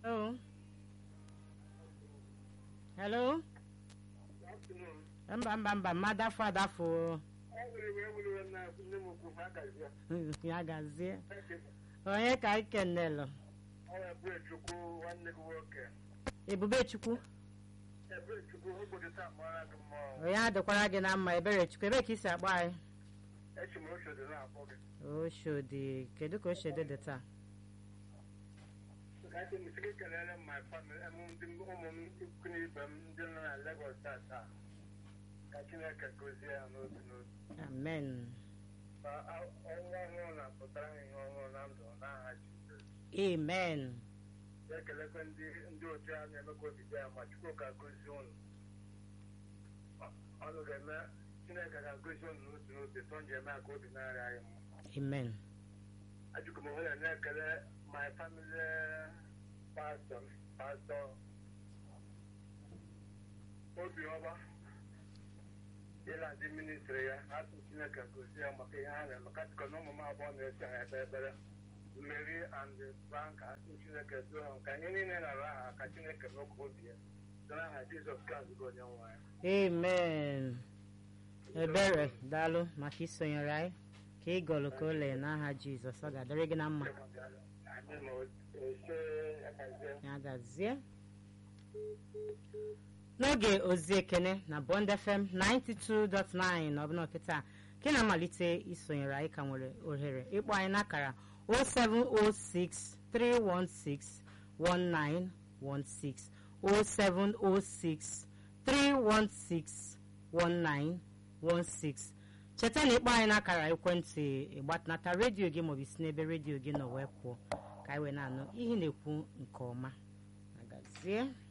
Hello. Hello. Mba mba mba mmadụ afọ adafo ya gazie onye ka anyị kenelụ ebube chukwu onye adịkwara gị na mma ebere chukwu ebe ka isi akpọ anyị oshodi kedu ka oshodi dị taa kelere ma ụmụ m ikwu na ibe m ndị nọ na Lagos taa ka Chineke gozie ya n'otu n'otu amen ka ọnwa ọhụrụ na-apụtara anyị ihe ọhụrụ na ndụ n'aha Jizọs amen na-ekelekwa ndị ndị otu a na-eme ka obi dị ya ma Chukwu ka gozie unu ọnụ ga-eme Chineke ga-agozi unu n'otu n'otu tọ nje eme ka obi na-arịa anyị mma amen ajụkọ m onwe na-ekele my family pastor pastor obiọma ịla ndị ministri ya asụ chineke gozie ya maka ihe ha na-eme katịkọ na ụmụ m abụọ na-esi ha ebe ekpere mmeri and bank asụ chineke duo ha ka anyị niile nara aha ka chineke n'okwu obi ya site n'aha jizọs kraịst bụ onye nwe anyị amen ebere daalụ maka isonyere anyị ka ị gọlụ ka o lee n'aha jizọs ọ ga-adịrị gị na mma anyị ma ose akazie ya gazie n'oge ozi ekene na bond fm 92.9 ọbụna kịta ka ị na-amalite isonyere anyị ka nwere ohere ịkpọ anyị n'akara 0706 316 1916 0706 316 1916 cheta na ịkpọ anyị n'akara ekwentị ịgbatanata redio gị maọbụ isi n'ebe redio gị nọ wee pụọ ka anyị wee na-anụ ihe ị na-ekwu nke ọma agazie